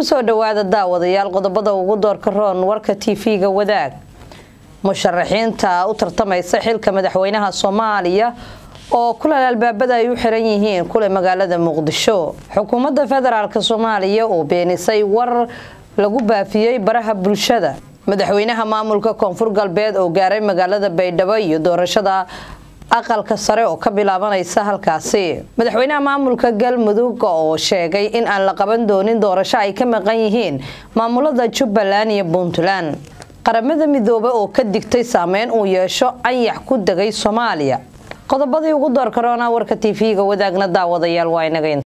kusoo dhawaada daawadayaal qodobada ugu doorka roon warka tv-ga wadaag musharaxiinta u tartamaysa xilka madaxweynaha soomaaliya oo kulal albaabada ay u xiran yihiin kule magaalada muqdisho xukuumadda federaalk soomaaliya oo beenisay war lagu baafiyey baraha bulshada madaxweynaha maamulka koonfur galbeed oo gaaray magaalada baydhabo iyo doorashada aqalka sare oo ka bilaabanaysa halkaasi madaxweynaha maamulka galmudug oo sheegay in aan la qaban doonin doorasho ay ka maqan yihiin maamulada jubbaland iyo puntland qaramada midoobe oo ka digtay saameyn uu yeesho anyax ku degay soomaaliya qodobadii ugu door karoona warka tv-ga wadaagna daawadayaal waa inaga